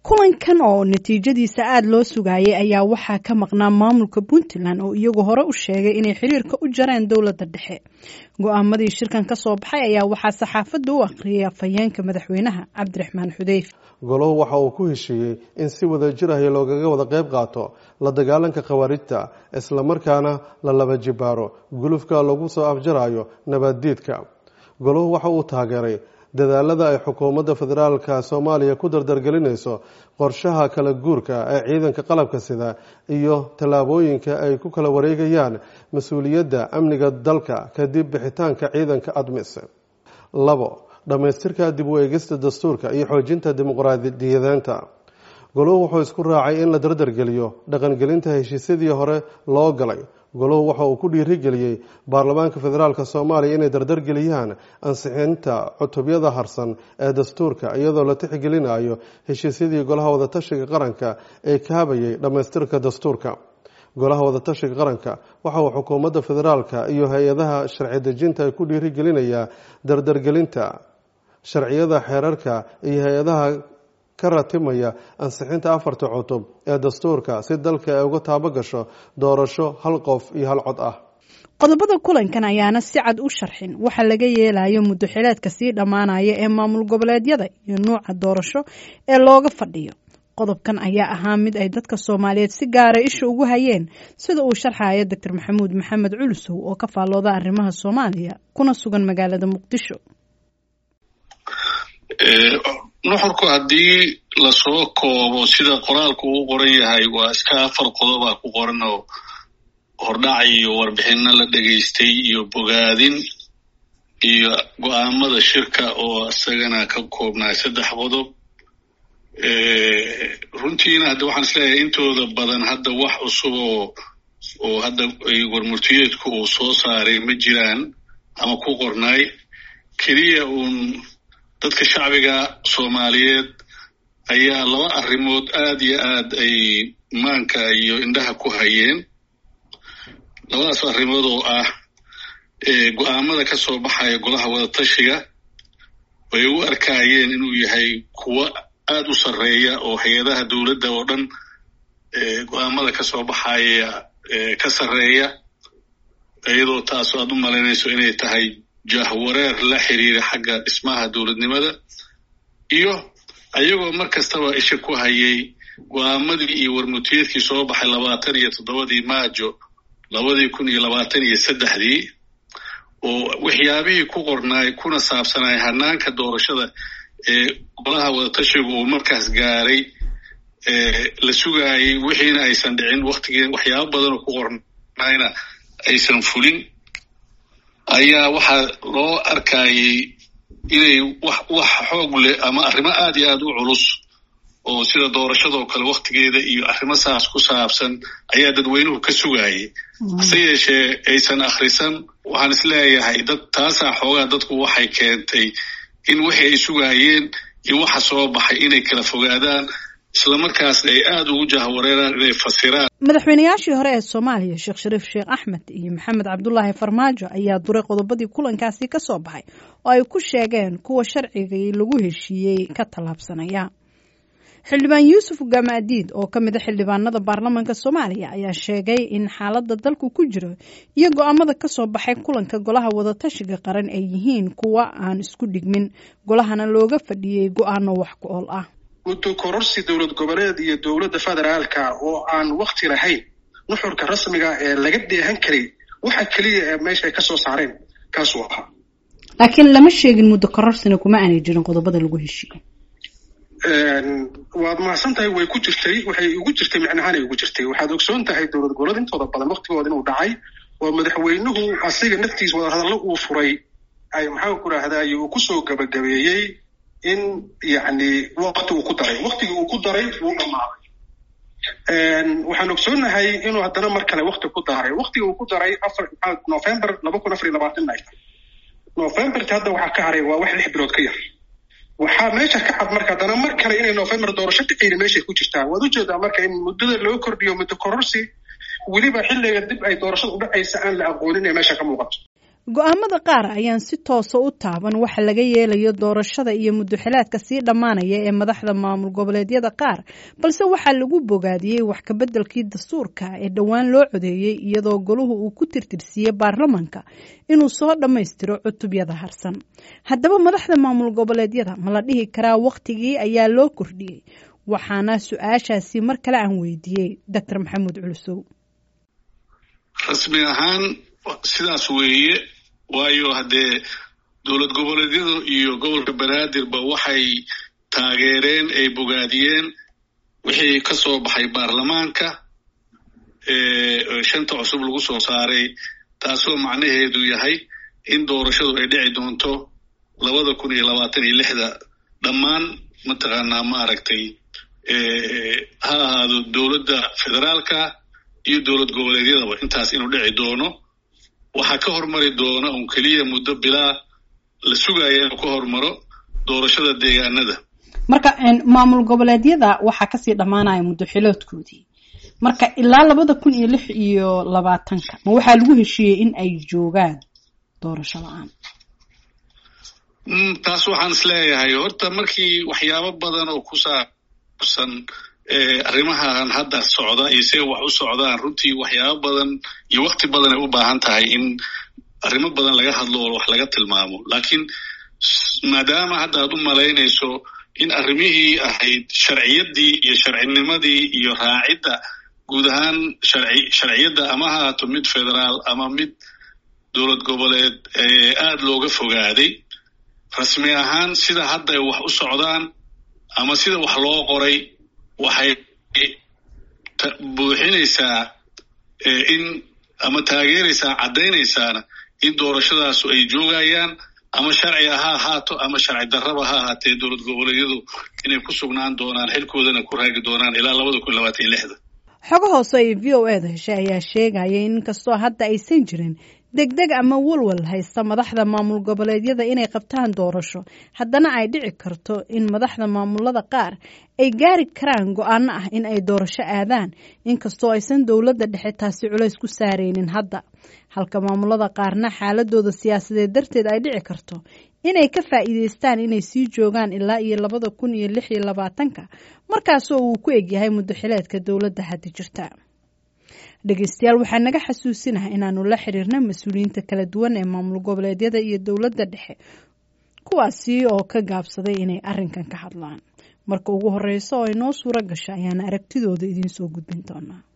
kulankan oo natiijadiisa aada loo sugayay ayaa waxaa ka maqnaa maamulka puntland oo iyagu hore u sheegay inay xiriirka u jareen dowladda dhexe go-aamadii shirkan ka soo baxay ayaa waxaa saxaafadda u akhriyay afhayeenka madaxweynaha cabdiraxmaan xudeyf goluhu waxa uu ku heshiiyey in si wada jir ahi loogaga wada qayb qaato la dagaalanka khawaarijta islamarkaana la laba jibaaro gulufka lagu soo afjarayo nabaddiidka goluhu waxa uu taageeray dadaalada ay xukuumadda federaalka soomaaliya ku dardargelinayso qorshaha kala guurka ee ciidanka qalabka sida iyo tallaabooyinka ay ku kala wareegayaan mas-uuliyadda amniga dalka kadib bixitaanka ciidanka admis labo dhammaystirka dib u eegista dastuurka iyo xoojinta dimuqraadiyadeenta goluhu wuxuu isku raacay in la dardargeliyo dhaqangelinta heshiisyadii hore loo galay goluhu waxa uu ku dhiirigeliyey baarlamaanka federaalk soomaaliya inay dardargeliyaan ansixinta cutubyada harsan ee dastuurka iyadoo la tixgelinayo heshiisyadii golaha wadatashiga qaranka ee kaabayay dhammaystirka dastuurka golaha wadatashiga qaranka waxa uu xukuumadda federaalka iyo hay-adaha sharci dejinta ku dhiirigelinayaa dardargelinta sharciyada xeerarka iyo hay-adaha ka ratimaya ansixinta afarta cutub ee dastuurka si dalka ay uga taabo gasho doorasho hal qof iyo hal cod ah qodobada kulankan ayaana si cad u sharxin waxa laga yeelayo muddo xileedka sii dhammaanaya ee maamul goboleedyada iyo nuuca doorasho ee looga fadhiyo qodobkan ayaa ahaa mid ay dadka soomaaliyeed si gaara isha ugu hayeen sida uu sharxaya doctor maxamuud maxamed culusow oo ka faallooda arrimaha soomaaliya kuna sugan magaalada muqdisho nuxurku haddii lasoo koobo sida qoraalku uu qoran yahay waa iska afar qodobaa ku qoran oo hordhac iyo warbixino la dhegaystay iyo bogaadin iyo go-aamada shirka oo isagana ka koobnaa saddex qodob runtiina hadda waxaan isleeyahay intooda badan hadda wax cusub oo oo hadda warmurtiyeedku uu soo saaray ma jiraan ama ku qornaay keliya uun dadka shacbiga soomaaliyeed ayaa laba arrimood aad iyo aad ay maanka iyo indhaha ku hayeen labadaas arrimood oo ah go-aamada ka soo baxaya golaha wadatashiga way u arkaayeen inuu yahay kuwo aad u sarreeya oo hay-adaha dowladda oo dhan go-aamada ka soo baxaya ka sarreeya iyadoo taas aad u malaynayso inay tahay jahwareer la xiriira xagga dhismaha dowladnimada iyo ayagoo mar kastaba isha ku hayay go-aamadii iyo warmutiyeedkii soo baxay labaatan iyo toddobadii maajo labadii kun iyo labaatan iyo saddexdii oo waxyaabihii ku qornaay kuna saabsanay hanaanka doorashada ee golaha wadatashigu uu markaas gaaray la sugaayay wixiina aysan dhicin waktigii waxyaabo badanoo ku qornayna aysan fulin ayaa waxaa loo arkayay inay wax wax xoog leh ama arrimo aad iyo aad u culus oo sida doorashadoo kale waktigeeda iyo arrimo saas ku saabsan ayaa dadweynuhu ka sugaayay hase yeeshee aysan akhrisan waxaan isleeyahay dad taasaa xoogaa dadku waxay keentay in wixii ay sugaayeen iyo waxa soo baxay inay kala fogaadaan islamarkaasna ay aada ugu jahwareeraan inay fasiraan madaxweynayaashii hore ee soomaaliya sheekh shariif sheekh axmed iyo maxamed cabdulaahi farmaajo ayaa duray qodobadii kulankaasi ka soo baxay oo ay ku sheegeen kuwa sharcigii lagu heshiiyey ka tallaabsanaya xildhibaan yuusuf gamaadiid oo ka mid a xildhibaanada baarlamaanka soomaaliya ayaa sheegay in xaaladda dalku ku jiro iyo go-aamada ka soo baxay kulanka golaha wadatashiga qaran ay yihiin kuwa aan isku dhigmin golahana looga fadhiyey go-aano wax ku ool ah muddo kororsi dowlad goboleed iyo dowladda federaalka oo aan wakti lahayn nuxurka rasmiga ee laga dheehan karay waxa keliya ee meesha ay ka soo saareen kaasuu ahaa laakiin lama sheegin muddo kororsina kuma aanay jirin qodobada lagu heshiiyo waad mahadsan tahay way ku jirtay waxay ugu jirtay micnahaan ay ugu jirtay waxaad ogsoon tahay dowlad goboleed intooda badan waktigooda inuu dhacay oo madaxweynuhu asiga naftiis wadahadallo uu furay ay maxaan ku rahdaay uu kusoo gabagabeeyey in yacni wakti uu ku daray waktigii uu ku daray wuu dhammaaday waxaan ogsoonahay inuu haddana mar kale wakti ku daray waktigii uu ku daray afar november laba kun afar iyo labaatan ay tahay novemberta hadda waxaa ka haray waa wax lix bilood ka yar waxaa meesha ka cad marka haddana mar kale inay november doorasho dhicayna meeshay ku jirtaa waad ujeedaa marka in muddada loo kordhiyo muddo kororsi weliba xilliga dib ay doorashada u dhacaysa aan la aqoonin ee meesha ka muuqato go-aamada qaar ayaan si toosa u taaban waxa laga yeelayo doorashada iyo muduxilaadka sii dhammaanaya ee madaxda maamul goboleedyada qaar balse waxaa lagu bogaadiyey wax kabeddelkii dastuurka ee dhowaan loo codeeyey iyadoo goluhu uu ku tirtirsiiyey baarlamanka inuu soo dhammaystiro cutubyada harsan haddaba madaxda maamul goboleedyada ma la dhihi karaa wakhtigii ayaa loo kordhiyey waxaana su-aashaasi mar kale aan weydiiyey doctor maxamuud culusow rasmi ahaan sidaas weeye waayo haddee dowlad goboleedyadu iyo gobolka banaadirba waxay taageereen ay bogaadiyeen wixii ka soo baxay baarlamaanka shanta cusub lagu soo saaray taasoo macnaheedu yahay in doorashadu ay dhici doonto labada kun iyo labaatan iyo lixda dhammaan mataqaanaa maaragtay ha ahaado dowladda federaalka iyo dowlad goboleedyadaba intaas inuu dhici doono waxaa ka hormari doona un keliya muddo bilaa la sugaya inuu ka hormaro doorashada deegaanada marka maamul goboleedyada waxaa kasii dhammaanaya muddoxiloodkoodii marka ilaa labada kun iyo lix iyo labaatanka ma waxaa lagu heshiiyey in ay joogaan doorasho la-aan taas waxaan is leeyahay horta markii waxyaabo badan oo ku saabsan arrimahan hadda socda iyo see wax u socdaan runtii waxyaabo badan iyo wakti badan ay u baahan tahay in arrimo badan laga hadlo oo wax laga tilmaamo laakiin maadaama hadda aad u malaynayso in arrimihii ahayd sharciyaddii iyo sharcinimadii iyo raacidda guud ahaan sharci sharciyadda ama ha haato mid federaal ama mid dowlad goboleed aad looga fogaaday rasmi ahaan sida hadda ay wax u socdaan ama sida wax loo qoray waxay buuxinaysaa in ama taageeraysaa caddaynaysaana in doorashadaasu ay joogayaan ama sharci ha ahaato ama sharci darraba ha ahaatee dowlad goboleedyadu inay ku sugnaan doonaan xilkoodana ku raagi doonaan ilaa labada kun labaatan iyo lixda xogo hoose ay v o eeda heshay ayaa sheegaya in inkastoo hadda aysan jirin degdeg ama walwal haysta madaxda maamul goboleedyada inay qabtaan doorasho haddana ay dhici karto in madaxda maamulada qaar ay gaari karaan go-aano ah in ay doorasho aadaan inkastoo aysan dowladda dhexe taasi culays ku saareynin hadda halka maamulada qaarna xaaladooda siyaasadeed darteed ay dhici karto inay ka faa'iideystaan inay sii joogaan ilaa iyo labada kun iyo lix iyo labaatanka markaasoo uu ku egyahay muddoxileedka dowladda hadda jirta dhegeystayaal waxaa naga xasuusinaha inaanu la xiriirna mas-uuliyiinta kala duwan ee maamul goboleedyada iyo dowladda dhexe kuwaasi oo ka gaabsaday inay arrinkan ka hadlaan marka ugu horeysa oo ay noo suuro gasho ayaana aragtidooda idiin soo gudbin doonaa